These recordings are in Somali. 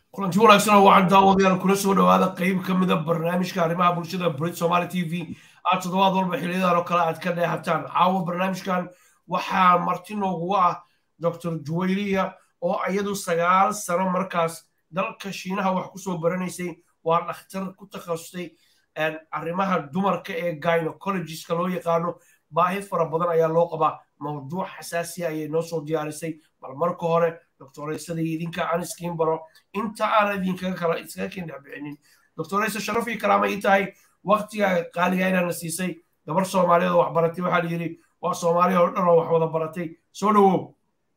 kulanti wanaagsan oo waxaan daawadayaal kula soo dhawaada qeyb ka mida barnaamijka arrimaha bulshada brit somaali t v aad toddobaad walba xiliyadan oo kale aad ka dheehataan caawa barnaamijkan waxaa marti nooguga ah dr juwayriya oo iyadu sagaal sano markaas dalka shiinaha wax kusoo baranaysay waa dhakhtar ku takhasustay arrimaha dumarka ee gynecologiska loo yaqaano baahi fara badan ayaa loo qabaa mawduuc xasaasiya ayay noo soo diyaarisay bal marka hore doctoraysadii idinka aan iskiin baro inta aan idinkaga kala iskaga kin dhexbixinin doctoraysa sharaf iyo karaama ii tahay waktiga qaaliga inaana siisay gabar soomaaliyeed oo wax baratay waxaa la yidhi waa soomaaliya oo dhan oo wax wada baratay soo dhawow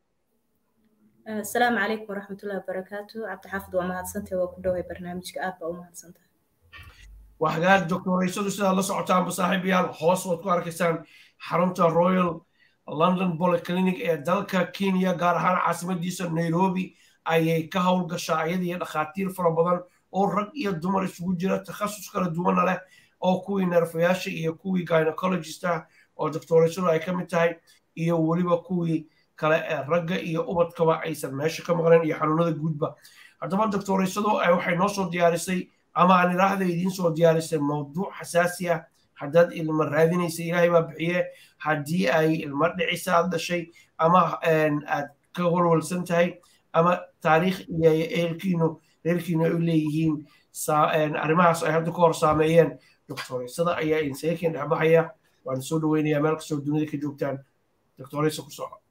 asalaamu calaykum waraxmatullahi wabarakaatu cabdixaafid waa mahadsantahay waa ku dhoway barnaamijka aad baa u mahadsantahay waa hagaag doctoraysadu sidaad la socotaanba saaxiibayaal hoos waad ku arkaysaan xarunta royal london polyclinic ee dalka kenya gaar ahaan caasimadiisa nairobi ayay ka howlgashaa iyada iyo dhakhaatiir fara badan oo rag iyo dumar isugu jira takhasus kala duwana leh oo kuwii neerfayaasha iyo kuwii gynecologist ah oo doctoraysadu ay ka mid tahay iyo weliba kuwii kale ee ragga iyo ubadkaba aysan meesha ka maqleen iyo xanuunada guudba haddaba doctoraysadu waxay noo soo diyaarisay ama aan idhaahda idiin soo diyaarisay mawduuc xasaasi ah haddaad ilmo raadinaysa ilaahay baa bixiye haddii ay ilmo dhicisa aad dhashay ama aad ka walwalsan tahay ama taariikh iyo ehelkiinu reerkiinu ay u leeyihiin arrimahaas ay hadda ka hor saameeyeen doctoraysada ayaa insaga keen dhexbaxaya waan soo dhaweynayaa meel kastoo dunida ka joogtaan doctoraysa ku soco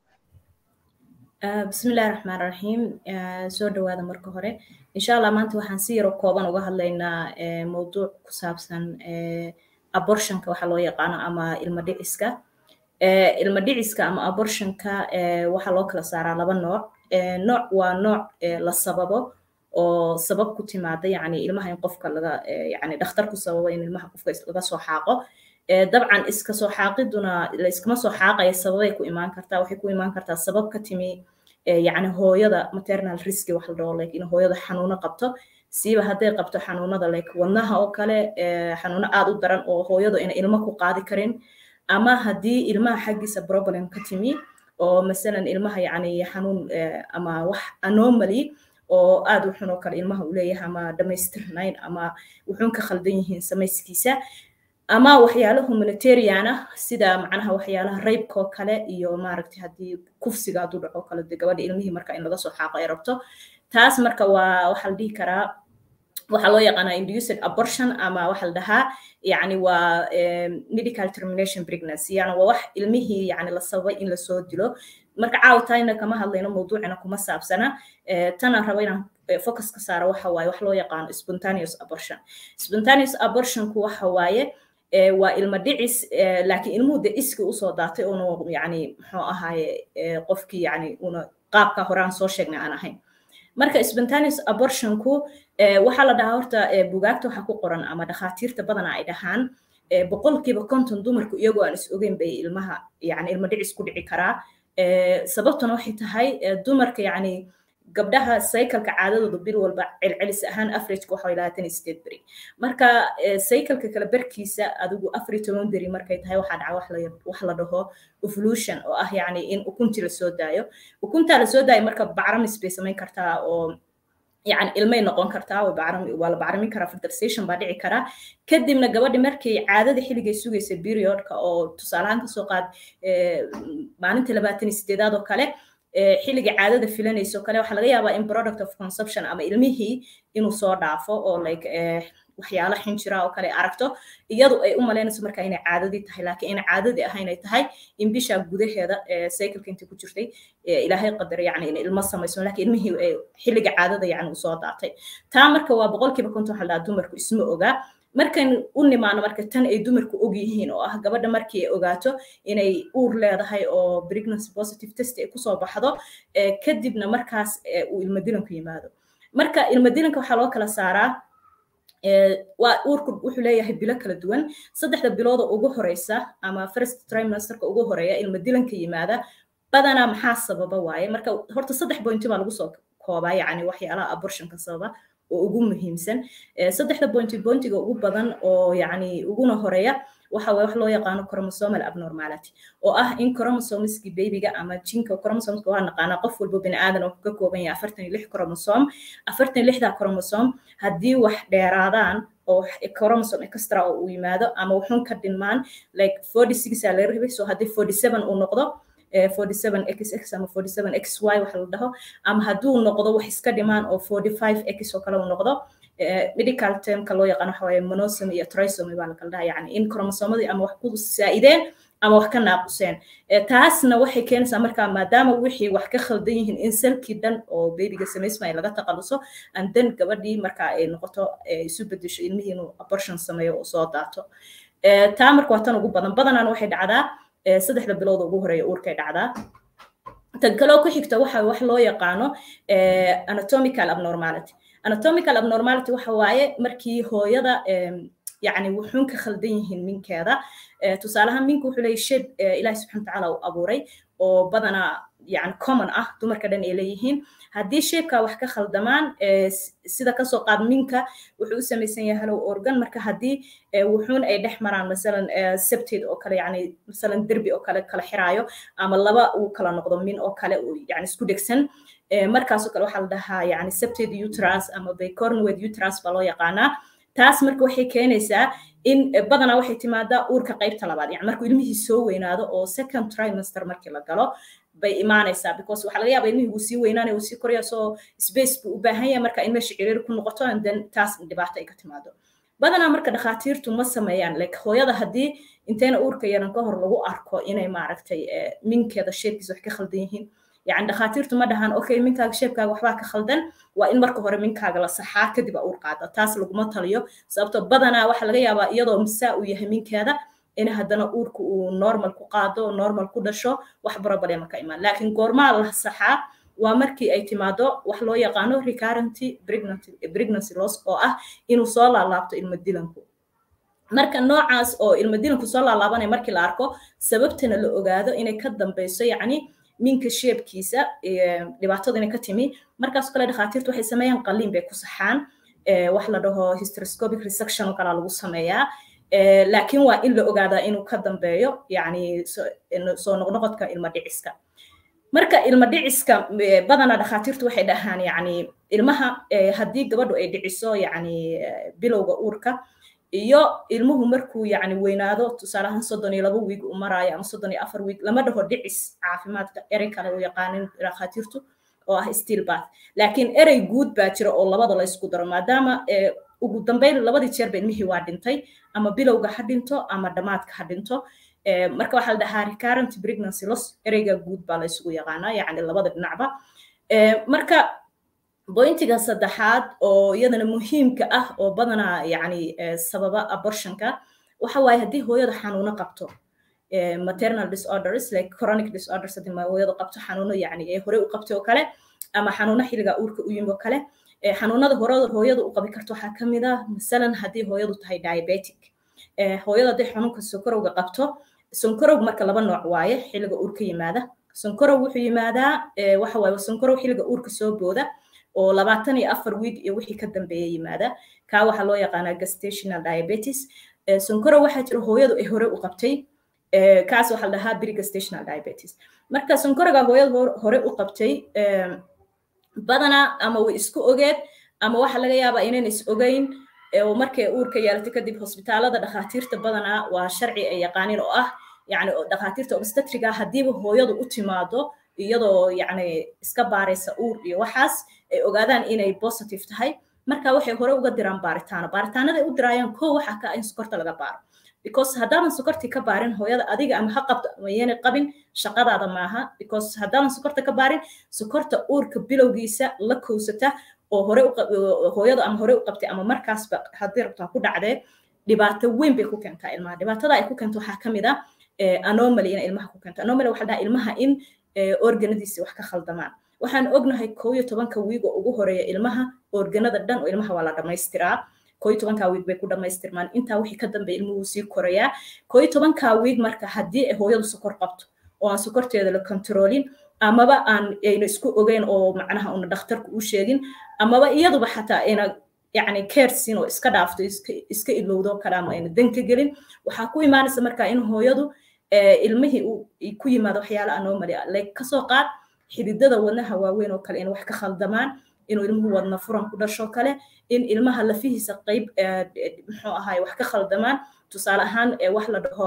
bismillahi raxmaan raxiim soo dhawaada marka hore insha allah maanta waxaan si yaro kooban uga hadlaynaa mowduuc ku saabsan abortionka waxa loo yaqaano ama ilmo dhiciska ilmo dhiciska ama abortionka waxaa loo kala saaraa laba nooc nooc waa nooc la sababo oo sabab ku timaada yani ilmaha in qofka laga yani dhakhtar ku sababo in ilmaha qofka laga soo xaaqo dabcan iska soo xaaqiduna layskama soo xaaqaya sababay ku imaan kartaa waxay ku imaan kartaa sabab ka timi yani hooyada maternal riski wax la dhaho like in hooyada xanuuno qabto siiba hadday qabto xanuunada like wadnaha oo kale xanuuno aad u daran oo hooyadu ina ilmo ku qaadi karin ama haddii ilmaha xaggiisa problem ka timi oo masalan ilmaha yani xanuun ama wax anomaly oo aad u xun oo kale ilmaha uu leeyahay ama dhamaystirnayn ama wuxuun ka khaldan yihiin samayskiisa ama waxyaalo humanitarian ah sida macnaha waxyaalaha raybkoo kale iyo maaragtay haddii kufsiga hadduu dhaco kale de gabadha ilmihii marka in laga soo xaaqo ay rabto taas marka waa waxaa la dhihi karaa waxaa loo yaqaanaa induced abortion ama waxa la dhahaa yani waa medical termination pregnancy yani waa wax ilmihii yani la sababay in lasoo dilo marka caawtayna kama hadlayno mawduucina kuma saabsana tana raba inaan focus ka saaro waxa waaye wax loo yaqaano spontaneous abortion spontaneous abortionku waxa waaye waa ilmo dhicis laakiin ilmuhu de iski usoo daatay una yani muxuu ahaaye qofkii yani una qaabka horaan soo sheegnay aan ahayn marka spontaneous abortionku waxaa la dhahaa horta bugaagta waxa ku qoran ama dhakhaatiirta badana ay dhahaan boqolkiiba konton dumarku iyagoo aan is ogeyn bay ilmaha yani ilmo dhicis ku dhici karaa sababtuna waxay tahay dumarka yani gabdhaha cycleka caadadooda bil walba celcelis ahaan averageka waxa labaatan iyo sideed beri marka cycleka kale berkiisa adigu afar iyo toban beri markay tahay waxaa dhaca wax la dhaho evolution oo ah yani in ukuntii lasoo daayo ukuntaa lasoo daayo marka bacramis bay samayn kartaa oo yani ilmay noqon kartaa waa la bacrimin karaa fertilization baa dhici karaa kadibna gabadhi markay caadada xilligay sugaysa periodka oo tusaalahaan kasoo qaad maalinta labaatan iyo sideedaad oo kale xilliga caadada filanayso kale waxaa laga yaabaa in product of consumption ama ilmihii inuu soo dhaafo oo like waxyaalo xinjira oo kale aragto iyadu ay u malaynayso marka inay caadadii tahay laakiin inay caadadii ahayn ay tahay in bisha gudaheeda cycleka intii ku jirtay ilaahay qadar yani in ilmo samayso laakiin ilmihii xilliga caadada yani uu soo daatay taa marka waa boqolkiiba konton waxaa dhahaa dumarku isma ogaa markan u nimaano marka tan ay dumarku og yihiin oo ah gabadha markii ay ogaato inay uur leedahay oo pregnancy positive test ay kusoo baxdo kadibna markaas uu ilmo dilanku yimaado marka ilmo dilanka waxaa loo kala saaraa waa uurku wuxuu leeyahay bilo kala duwan saddexda bilooda ugu horeysa ama first trimesterka ugu horeeya ilmo dilanka yimaada badanaa maxaa sababa waaye marka horta saddex pointi baa lagu soo koobaa yacni waxyaalaha abortionka sababa oo ugu muhiimsan saddexda pointi pointiga ugu badan oo yacni uguna horeeya waxa wax loo yaqaano chromosomal abnormality oo ah in chromosomeski babyga ama jinka chromosomeska waa naqaanaa qof walba bini aadan oo ka kooban yahay afartan iyo lix chromosome afartan iyo lixda chromosome haddii wax dheeraadaan oo chromosome extra oo uu yimaado ama wuxuun ka dhinmaan like forty six aa laga rabay so haddii forty seven uu noqdo 47xx ama 47xy waxa la dhaho ama hadduu noqdo wax iska dhimaan oo 45x oo kale uu noqdo medical termka loo yaqaan waxa waaye monosomy iyo trisomy baa la kala dhaha yani in chromosomadii ama wax ku saa'ideen ama wax ka naaquseen taasna waxay keenaysaa markaa maadaama wixii wax ka khaldan yihiin in salkii dhan oo bebiga samaysmaya laga taqaluso and then gabadhii markaa ay noqoto isu bedesho ilmihii inuu abortion sameeyo oo soo daato taa marka waa tan ugu badan badanaana waxay dhacdaa saddexda bilood ugu horeeya uurkay dhacdaa tan kaloo ku xigta waxa wax loo yaqaano anatomical abnormality anatomical abnormality waxa waaye markii hooyada يعني wuxuun ka khaldan yihiin minkeeda tusaalahaan minku wuxuu leeyahay shape ilaahi subxana watacaala uu abuuray oo badanaa yani common ah dumarka dhan ay leeyihiin haddii shapeka wax ka khaldamaan sida kasoo qaad minka wuxuu u samaysan yahay halow organ marka haddii wuxuun ay dhex maraan masalan septate oo kale yani masalan derbi oo kale kala xiraayo ama laba uu kala noqdo min oo kale yani isku dhegsan markaasoo kale waxaa la dhahaa yani septate uterus ama bicornuate uterus baa loo yaqaanaa taas marka waxay keenaysaa in badanaa waxay timaadaa uurka qaybta labaad yani markuu ilmihii soo weynaado oo second trimester markii la galo bay imaanaysaa because waxaa laga yaaba ilmihii wuu sii weynaanaya wuu sii koraya so space buu u baahan yahay marka in meesha ciriiri ku noqoto and then taas dhibaato ay ka timaado badanaa marka dhakhaatiirtu ma sameeyaan like hooyada haddii intayna uurka yaran ka hor lagu arko inay maaragtay minkeeda sheebkiisa wax ka khaldan yihiin يعني دخاتيرتو ما دهان اوكي منكاga sheebkaaga waxbaa ka khaldan waa in marka hore minkaaga la saxaa kadib aa uur qaada taas laguma taliyo sababto badanaa waxaa laga yaabaa iyadoo misaa uu yahay minkeeda in haddana uurka uu normal ku qaado normal ku dhasho wax problema ka imaan laakiin goormaa la saxaa waa markii ay timaado wax loo yaqaano recurrenty pregnancy loss oo ah inuu soo laalaabto ilmo dilanku marka noocaas oo ilmo dilanku soo laalaabanaya markii la arko sababtana la ogaado inay ka dambeyso yacni minka sheebkiisa dhibaatada inay ka timi markaas kale dhakhaatiirtu waxay sameeyaan qalliin bay ku saxaan wax la dhaho hysteroscopic resection oo kalaa lagu sameeyaa laakiin waa in la ogaadaa inuu ka dambeeyo yani soo noqnoqodka ilma dhiciska marka ilma dhiciska badanaa dhakhaatiirtu waxay dhahaan yani ilmaha haddii gabadhu ay dhiciso yani bilowga uurka iyo ilmuhu markuu yani weynaado tusaalahaan soddon iyo laba wiig u maraayo ama soddon iyo afar wiig lama dhaho dhicis caafimaadka erey kale u yaqaanin dhakhaatiirtu oo ah steel bath laakiin erey guud baa jira oo labada la isku daro maadaama ugu dambeyn labadii jeerba ilmihii waa dhintay ama bilowga ha dhinto ama dhammaadka ha dhinto marka waxaa la dhahaa recurrent pregnancy loss ereyga guud baa la isugu yaqaanaa yani labada dhinacba marka bointiga saddexaad oo iyadana muhiimka ah oo badanaa yani sababa abortionka waxa waaye haddii hooyada xanuuno qabto maternal disorders like chronic disorders haddii hooyadu qabto xanuuno yani ee hore u qabtay oo kale ama xanuuno xilliga uurka u yimi oo kale xanuunada hore hooyadu u qabi karto waxaa ka mid ah masalan haddii hooyadu tahay diabetic hooyada haddii xanuunka sonkorowga qabto sonkorow marka laba nooc waaye xilliga uurka yimaada sonkorow wuxuu yimaadaa waxa waaye sonkorow xilliga uurka soo booda oo labaatan iyo afar wiig iyo wixii ka dambeeya yimaada kaa waxaa loo yaqaanaa gestational diabetes sonkorow waxaa jira hooyadu ay hore u qabtay kaas waxaa la dhahaa brigestational diabetes marka sonkoroga hooyadu hore u qabtay badanaa ama way isku ogeed ama waxaa laga yaabaa inayna is ogeyn oo markay uurka yeelatay kadib hosbitaalada dhakhaatiirta badanaa waa sharci ay yaqaanin oo ah yani dhakhaatiirta obstetriga haddiiba hooyadu u timaado iyadoo yani iska baaraysa uur iyo waxaas ay ogaadaan inay positive tahay marka waxay hore uga diraan baaritaano baaritaanaday u diraayaan ko waxa ka in sokorta laga baaro because haddaadan sokortii ka baarin hooyada adiga ama ha qabto ama yeena qabin shaqadaada maaha because haddaadan sokorta ka baarin sokorta uurka bilowgiisa la kowsata oo hore hooyadu ama hore u qabtay ama markaasba haddii rabto ha ku dhacdee dhibaato weyn bay ku keentaa ilmaha dhibaatada ay ku keento waxaa ka mid ah anomaly inay ilmaha ku keento anomaly waxaa dhahaa ilmaha in organadiisi wax ka khaldamaan waxaan ognahay koo iyo tobanka wiig oo ugu horeeya ilmaha organada dhan oo ilmaha waa la dhamaystiraa koo iyo tobankaa wiig bay ku dhamaystirmaan intaa wixii ka dambeya ilmuhu sii korayaa koo iyo tobankaa wiig marka haddii ay hooyadu sokor qabto oo aan sokorteeda la kontroolin amaba aan ayna isku ogeyn oo macnaha una dhakhtarku u sheegin amaba iyaduba xataa ayna يعني كيرسين oo iska dhaafto iska iska ilowdo kale ama ayna dan ka gelin waxaa ku imaanaysa marka in hooyadu ilmihii uu ku yimaado waxyaala anomaly ah like kasoo qaad xididada wadnaha waaweyn oo kale in wax ka khaldamaan inuu ilmuhu wadna furan ku dhasho kale in ilmaha lafihiisa qayb muxuu ahaay wax ka khaldamaan tusaale ahaan wax la dhaho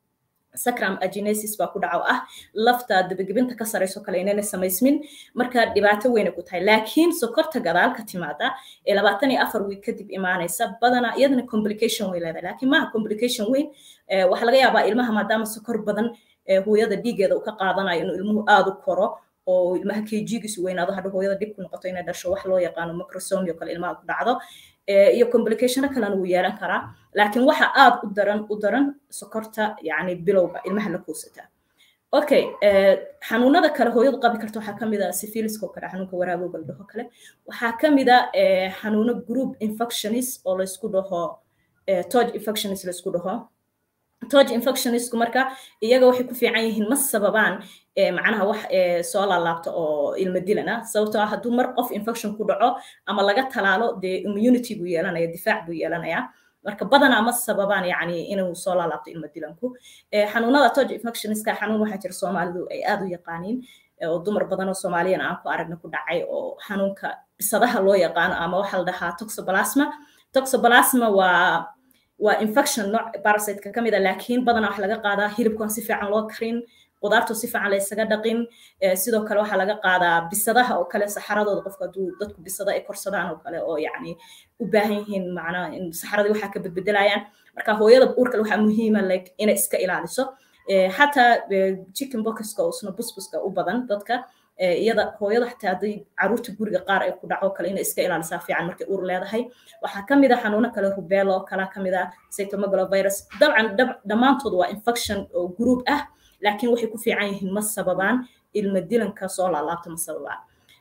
sacram agenesis baa ku dhaco ah lafta dabagebinta ka sarayso kale inayna samaysmin marka dhibaato weyna ku tahay laakiin sokorta gadaal ka timaada ee labaatan iyo afar wiig kadib imaanaysa badanaa iyadana complication way leedahay laakiin maaha complication weyn waxaa laga yaabaa ilmaha maadaama sokor badan hooyada dhiigeeda uu ka qaadanayo inuu ilmuhu aada u koro oo ilmaha kjigiisu weynaado hadha hooyada dhib ku noqoto inay dhasho wax loo yaqaano microsomio kale ilmaha ku dhacdo iyo complicationo kalena wuu yeelan karaa laakiin waxa aad u daran u daran sokorta yani bilowga ilmaha la kuusataa okay xanuunada kale hooyadu qabi karta waxaa kamid a syphiliska oo kale xanuunka waraabowga la dhaho kale waxaa kamid a xanuuno group infectionis oo laysku dhaho tog infectionis laysku dhaho tog infectionisku marka iyaga waxay ku fiican yihiin ma sababaan macnaha wax soo laalaabta oo ilma dilana sababtoo ah hadduu mar qof infection ku dhaco ama laga talaalo dee immunity buu yeelanaya difaac buu yeelanayaa marka badanaa ma sababaan yani inuu soo laalaabto ilma dilanku xanuunada tog infectioniska xanuun waxaa jira soomaalidu ay aad u yaqaaniin oo dumar badan oo soomaaliyana aan ku aragna ku dhacay oo xanuunka bisadaha loo yaqaano ama waxaa la dhahaa toxoplasma toxoplasma waa waa infection nooc parasiteka ka mid a laakiin badanaa waxa laga qaadaa hilibkan si fiican loo karin qudaartu si fiican laysaga dhaqin sidoo kale waxaa laga qaadaa bisadaha oo kale saxaradooda qofka hadduu dadku bisada ay korsadaan oo kale oo yacni u baahan yihiin macnaha in saxaradii waxaa ka bedbedelayaan marka hooyada uurkale waxaa muhiima like inay iska ilaaliso xataa chicken boxka oo isna busbuska u badan dadka iyada hooyada xataa hadday caruurta guriga qaar ay ku dhaco kale inay iska ilaalisaa fiican markay uur leedahay waxaa ka mid a xanuuno kale rubelo oo kala ka mid a cytomegalovirus dabcan dhammaantood waa infection oo group ah laakiin waxay ku fiican yihiin ma sababaan ilma dilanka soo laalaabta ma sababaan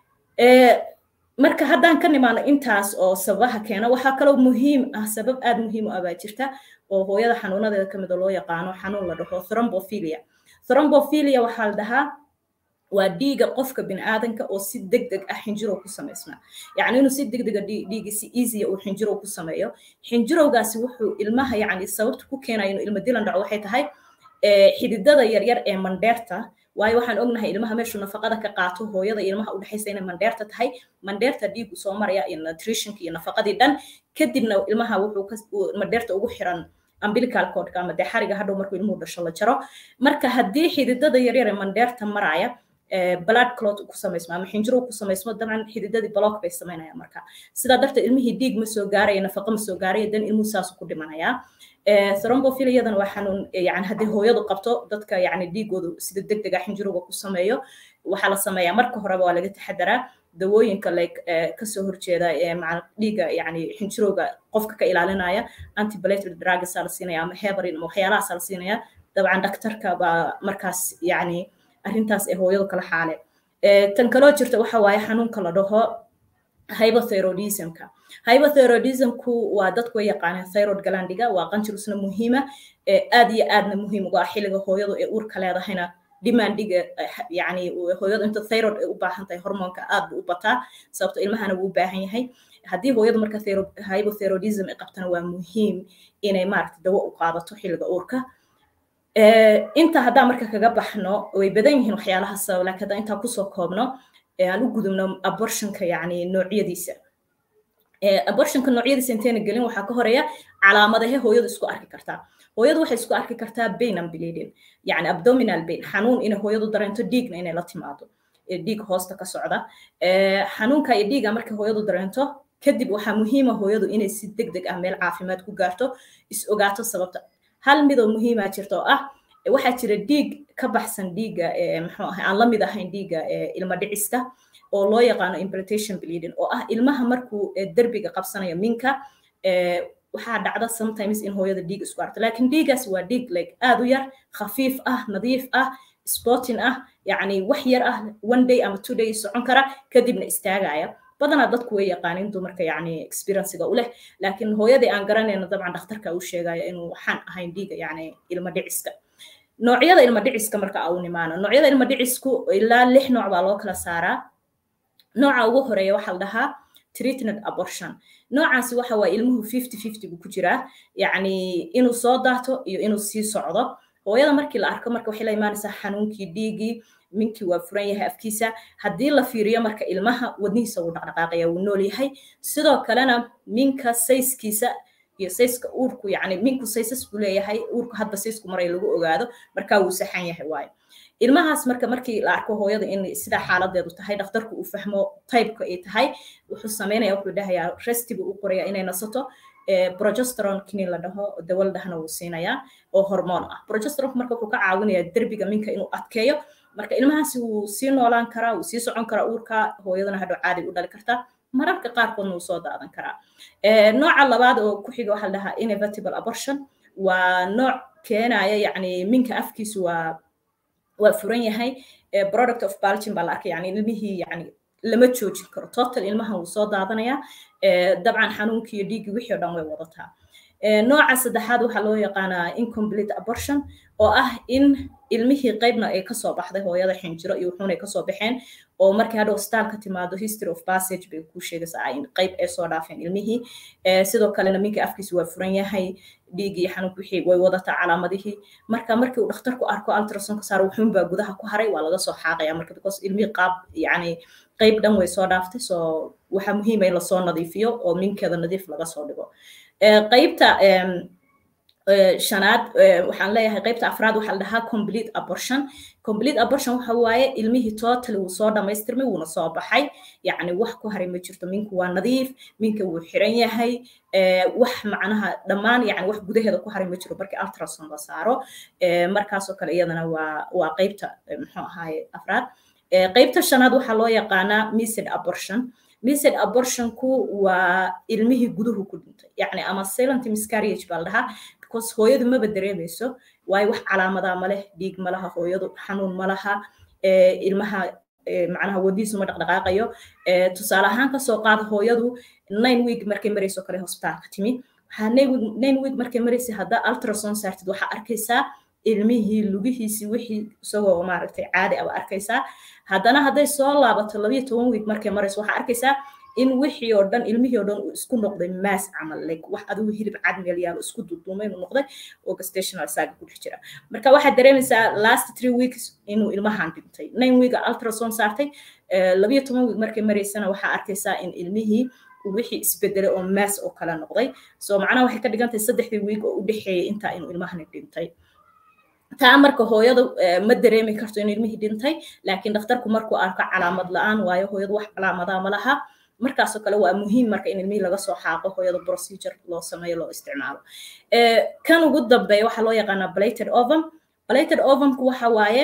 marka haddaan ka nimaano intaas oo sababaha keena waxaa kaloo muhiim ah sabab aad muhiim u ah baa jirta oo hooyada xanuunadeeda ka mid a loo yaqaano xanuun la dhaho thrombophilia thrombophilia waxaa la dhahaa waa dhiiga qofka biniaadanka oo si deg deg ah xinjirow ku samaysmaa yacni inuu si deg dega dhiigi si easya uu xinjirow ku sameeyo xinjirowgaasi wuxuu ilmaha yacni sababta ku keenaya inuu ilma dilan dhaco waxay tahay xididada yaryar ee mandheerta waayo waxaan ognahay ilmaha meeshuu nafaqada ka qaato hooyada iyo ilmaha udhexaysa inay mandheerta tahay mandheerta dhiigu soo maraya iyo nutritionka iyo nafaqadii dhan kadibna ilmaha wuxuu mandheerta ugu xiran umbilical codka ama dee xariga hadhow markuu ilmuhu dhasho la jaro marka haddii xididada yaryar ee mandheerta maraya blood clot ku samaysmo ama xinjirow ku samaysmo dabcan xididadii block bay samaynayaan marka sidaa darteed ilmihii dhiig ma soo gaaraya nafaqo ma soo gaaraya dan ilmuhu saasu ku dhimanayaa thrombophilia waa xanuun yani haddii hooyadu qabto dadka yani dhiigoodu sida deg dega xinjirowga ku sameeyo waxaa la sameeyaa marka horeba waa laga taxadaraa dawooyinka like kasoo horjeeda dhiiga yani xinjirowga qofka ka ilaalinaya antiblated drugsa la siinaya ama hebarin ama waxyaalahaasa la siinaya dabcan daktarka baa markaas yani arrintaas ee hooyadu kala xaale tan kaloo jirta waxa waaye xanuunka la dhaho hypothyroidismka hypothyroidismku waa dadku way yaqaaneen thyroid galandiga waa qanjirusna muhiima aad iyo aadna muhiim uga ah xilliga hooyadu ee uurka leedahayna demandiga yani hooyadu inta thyroid ay u baahan tahay hormoonka aad buu u bataa sababto ilmahana wuu u baahan yahay haddii hooyadu marka hypothyroidism ay qabtana waa muhiim inay maaragta dawo u qaadato xilliga uurka inta haddaan marka kaga baxno way badan yihiin waxyaalaha sabab laakiin haddaan intaa kusoo koobno aan u gudubno abortionka yani noocyadiisa abortionka noocyadiisa intayna gelin waxaa ka horeeya calaamadahe hooyadu isku arki kartaa hooyadu waxay isku arki kartaa bain and bleeding yani abdominal bain xanuun inay hooyadu dareento dhiigna inay la timaado dhiig hoosta ka socda xanuunka iyo dhiiga markay hooyadu dareento kadib waxaa muhiima hooyadu inay si deg deg ah meel caafimaad ku gaarto is ogaato sababta hal midoo muhiima jirta oo ah waxaa jira dhiig ka baxsan dhiigga muxuu ahay aan la mid ahayn dhiigga ilma dhiciska oo loo yaqaano implantation bleeding oo ah ilmaha markuu derbiga qabsanayo minka waxaa dhacda sometimes in hooyada dhiig isku arto laakiin dhiigaas waa dhiig like aad u yar khafiif ah nadiif ah sporting ah yacni wax yar ah one day ama two day socon kara kadibna istaagaya badanaa dadku way yaqaanin dumarka yani experiencega u leh laakiin hooyadii aan garanayno dabcan dhakhtarka uu sheegaya inuu waxaan ahayn dhiiga yani ilma dhiciska noocyada ilma dhiciska marka au nimaano noocyada ilma dhicisku ilaa lix nooc baa loo kala saaraa nooca ugu horeeya waxaa la dhahaa treatment abortion noocaasi waxa waa ilmuhu fifty fifty buu ku jiraa yacni inuu soo daato iyo inuu sii socdo hooyada markii la arko marka waxay la imaanaysaa xanuunkii dhiiggii minkii waa furan yahay afkiisa haddii la fiiriyo marka ilmaha wadnihiisa wuu dhaqdhaqaaqaya wuu nool yahay sidoo kalena minka sayskiisa iyo sayska uurku yacni minku saysas buu leeyahay uurku hadba saysku maray lagu ogaado markaa wuu saxan yahay waayo ilmahaas marka markii la arko hooyada in sidaa xaaladeedu tahay dhakhtarku uu fahmo tybeka ay tahay wuxuu sameynaya wuxuu dhahayaa restibu u qoraya inay nasato progesteron kini la dhaho dawal dhahna wuu siinayaa oo hormoon ah progesteronku marka wuxuu ka caawinayaa derbiga minka inuu adkeeyo marka ilmahaasi wuu sii noolaan karaa wuu sii socon karaa uurka hooyadana hadhow caadi u dhali kartaa mararka qaarkoodna wuu soo daadan karaa nooca labaad oo ku xiga waxaa la dhahaa inevitable abortion waa nooc keenaya yacni minka afkiisu waa waa furan yahay product of balgin baa la arkay yani ilmihii yani lama joojin karo total ilmaha wuu soo daadanayaa dabcan xanuunkii iyo dhiiggii wixii o dhan way wadataa nooca saddexaad waxaa loo yaqaanaa incomplete abortion oo ah in ilmihii qaybna ay kasoo baxday hooyada xinjiro iyo wuxuuna kasoo baxeen oo markii hadhow staalka timaado history of passage bay kuu sheegaysaa in qayb ay soo dhaafeen ilmihii sidoo kalena minka afkiisa waa furan yahay dhiiggii xanuunka wixii way wadataa calaamadihii marka markii uu dhakhtarku arko ultrasonka saar wuxuunbaa gudaha ku haray waa laga soo xaaqaya marka because ilmihii qaab yacni qayb dhan way soo dhaaftay so waxaa muhiima in lasoo nadiifiyo oo minkeeda nadiif laga soo dhigo qaybta shanaad waxaan leeyahay qaybta afraad waxaa la dhahaa complete abortion complete abortion waxa waaye ilmihii total wuu soo dhammaystirmay wuuna soo baxay yacni wax ku haray ma jirto minku waa nadiif minka wuu xiran yahay wax macnaha dhammaan yani wax gudaheeda ku haray ma jiro markii ultrason la saaro markaasoo kale iyadana waa waa qaybta muxuu ahaaye afraad qaybta shanaad waxaa loo yaqaanaa mised abortion mised abortionku waa ilmihii guduhu ku dhintay yacni ama silent miscarriage baa la dhahaa because hooyadu maba dareemayso waayo wax calaamadaa ma leh dhiig ma laha hooyadu xanuun ma laha ilmaha macnaha wadiisu ma dhaqdhaqaaqayo tusaale ahaan kasoo qaada hooyadu nine week markay marayso kale hosbitaalka timi waxaa nine week markay maraysa haddaa ultrason saartid waxaa arkaysaa ilmihii lugihiisii wixii isagoo maaragtay caadi aba arkaysaa haddana hadday soo laabato labayo toban week markay marayso waxaa arkaysaa in wixii oo dhan ilmihii oo dhan uu isku noqday maas camal like wax adigu hilib cad meel yaalo isku duuduumay inuu noqday oo gestational saaga ku dhex jira marka waxaad dareemaysaa last three weeks inuu ilmahan dhintay nine week ultrason saartay labayo toban week markay maraysana waxaa arkaysaa in ilmihii wixii isbedelay oo maas oo kale noqday so macnaha waxay ka dhigantahay saddexdii week oo u dhexeeyay intaa inuu ilmahani dhintay taa marka hooyadu ma dareemi karto in ilmihii dhintay laakiin dhakhtarku markuu arko calaamad la-aan waayo hooyadu wax calaamadaa ma laha markaasoo kale waa muhiim marka in ilmihii laga soo xaaqo hooyada procedure loo sameeyo loo isticmaalo kan ugu dambeeya waxaa loo yaqaanaa blated ovum blated ovumku waxa waaye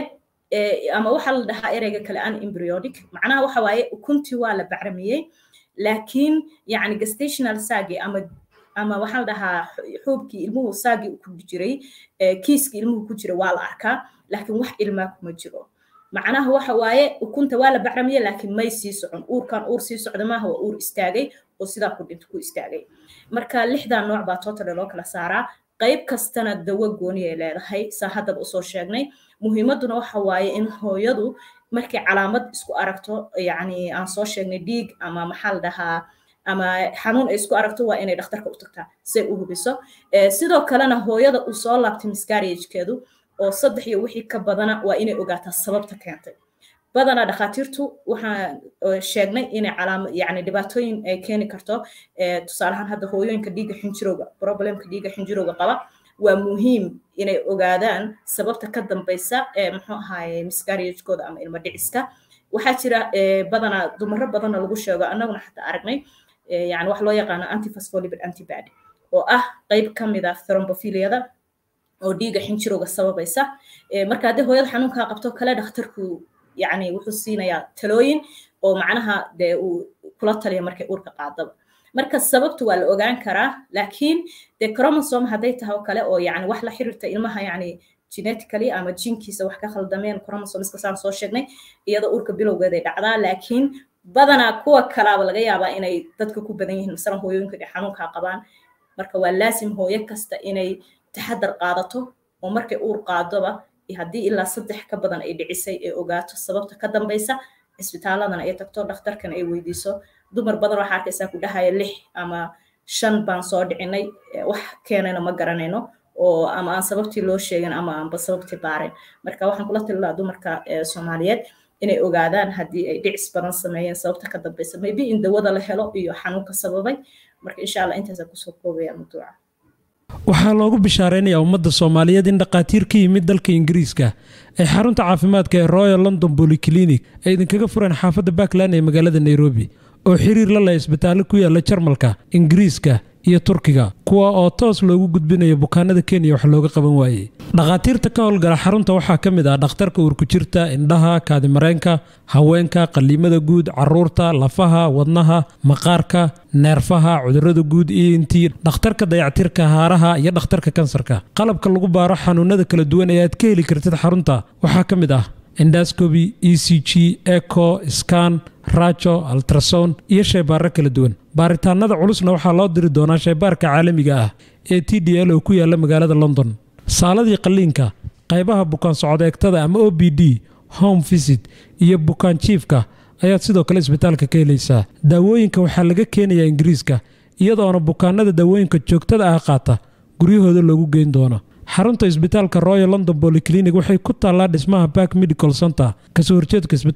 ama waxaa la dhahaa ereyga kale an embryonic macnaha waxa waaye ukuntii waa la bacramiyey laakiin yacni gestational saagi ama ama waxaa la dhahaa xuubkii ilmuhu saagii ku jiray kiiskii ilmuhu ku jira waa la arkaa laakiin wax ilmaa kuma jiro macnaha waxa waaye ukunta waa la bacramiye laakiin may sii socon uurkan uur sii socda maaha waa uur istaagay oo sidaa ku dhinta ku istaagay marka lixdaa nooc baa totale loo kala saaraa qayb kastana dawo gooni ay leedahay saa haddaba usoo sheegnay muhiimadduna waxa waaye in hooyadu markay calaamad isku aragto yacni aan soo sheegnay dhiig ama maxaa la dhahaa ama xanuun ay isku aragto waa inay dhakhtarka u tagtaa say u hubiso sidoo kalena hooyada uu soo laabtay miscarriagekeedu oo saddex iyo wixii ka badana waa inay ogaataa sababta keentay badanaa dhakhaatiirtu waxaan sheegnay inay calaama yani dhibaatooyin ay keeni karto tusaalahaan hadda hooyooyinka dhiigga xinjirowga problemka dhiigga xinjirowga qaba waa muhiim inay ogaadaan sababta ka dambaysa ee muxuu ahaaye miscarriagekooda ama ilmo dhiciska waxaa jira badanaa dumaro badanna lagu sheego annaguna xataa aragnay yani wax loo yaqaano antiphospholipid antibody oo ah qayb ka mid ah thrombophiliada oo dhiigga xinjirowga sababaysa marka haddii hooyada xanuunkaa qabto kale dhakhtarku yani wuxuu siinayaa talooyin oo macnaha dee uu kula taliya markay uurka qaadaba marka sababtu waa la ogaan karaa laakiin dee chromosome hadday tahay oo kale oo yani wax la xiriirta ilmaha yani genetically ama jinkiisa wax ka khaldameen chromosomeska saan soo sheegnay iyadoo uurka bilowgeeday dhacdaa laakiin badanaa kuwa kalaaba laga yaabaa inay dadka ku badan yihiin masalan hooyooyinka dhe xanuunkaa qabaan marka waa laasim hooyo kasta inay taxadar qaadato oo markay uur qaadoba haddii ilaa saddex ka badan ay dhicisay ay ogaato sababta ka dambaysa cisbitaaladana ay tagto dhakhtarkana ay weydiiso dumar badan waxaa arkaysaa ku dhahaya lix ama shan baan soo dhicinay wax keenayna ma garanayno oo ama aan sababtii loo sheegin ama aanba sababtii baarin marka waxaan kula tali lahaa dumarka soomaaliyeed inay ogaadaan haddii ay dhicis badan sameeyeen sababta ka dambeysa maybe in dawada la helo iyo xanuunka sababay marka insha allah intaasaan kusoo koobaya mawduuca waxaa loogu bishaaraynayaa ummadda soomaaliyeed in dhakhaatiir ka yimid dalka ingiriiska ay xarunta caafimaadka ee royal london bolyclinic ay idinkaga fureen xaafadda backland ee magaalada nairobi oo xiriir la leh isbitaallo ku yaalla jarmalka ingiriiska iyo turkiga kuwa oo toos loogu gudbinayo bukaanada kenya wax looga qaban waayey dhakhaatiirta ka howlgala xarunta waxaa ka mid ah dhakhtarka uurkujirta indhaha kaadimareenka haweenka qaliimada guud caruurta lafaha wadnaha maqaarka neerfaha cudurada guud iyo intii dhakhtarka dayactirka haaraha iyo dhakhtarka kansarka qalabka lagu baaro xanuunada kala duwan ee aad ka heli kartid xarunta waxaa ka mid ah endascoby e c g eco scan rajo altrason iyo shaybaaro kala duwan baaritaanada culusna waxaa loo diri doonaa shaybaarka caalamiga ah ee t d l oo ku yaalla magaalada london saaladii qalliinka qaybaha bukaan socod-eegtada ama o b d home visit iyo bukaan jiifka ayaad sidoo kale isbitaalka ka helaysaa daawooyinka waxaa laga keenayaa ingiriiska iyadoona bukaanada daawooyinka joogtada ah qaata guryahooda loogu geyn doono xarunta isbitaalka royal london bolyclinic waxay ku taallaa dhismaha bark medical center kasoo horjeedka